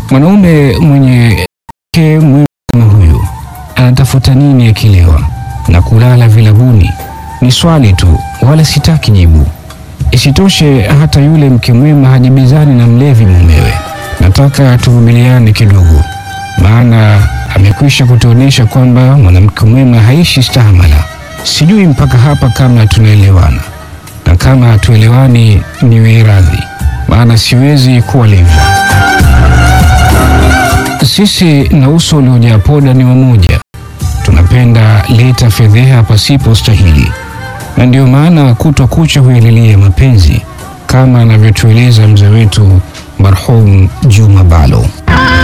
Mwanaume mwenye mke mwema kama huyu anatafuta nini akilewa na kulala vilabuni? Ni swali tu, wala sitaki jibu. Isitoshe, hata yule mke mwema hajibizani na mlevi mumewe. Nataka tuvumiliane kidogo, maana amekwisha kutuonyesha kwamba mwanamke mwema haishi stahamala. Sijui mpaka hapa kama tunaelewana, na kama hatuelewani niwe radhi, maana siwezi kuwa levi. Sisi na uso uliojaa poda ni wamoja, tunapenda leta fedheha pasipo stahili, na ndio maana kutwa kucha huyalilia mapenzi kama anavyotueleza mzee wetu marhum Juma Balo.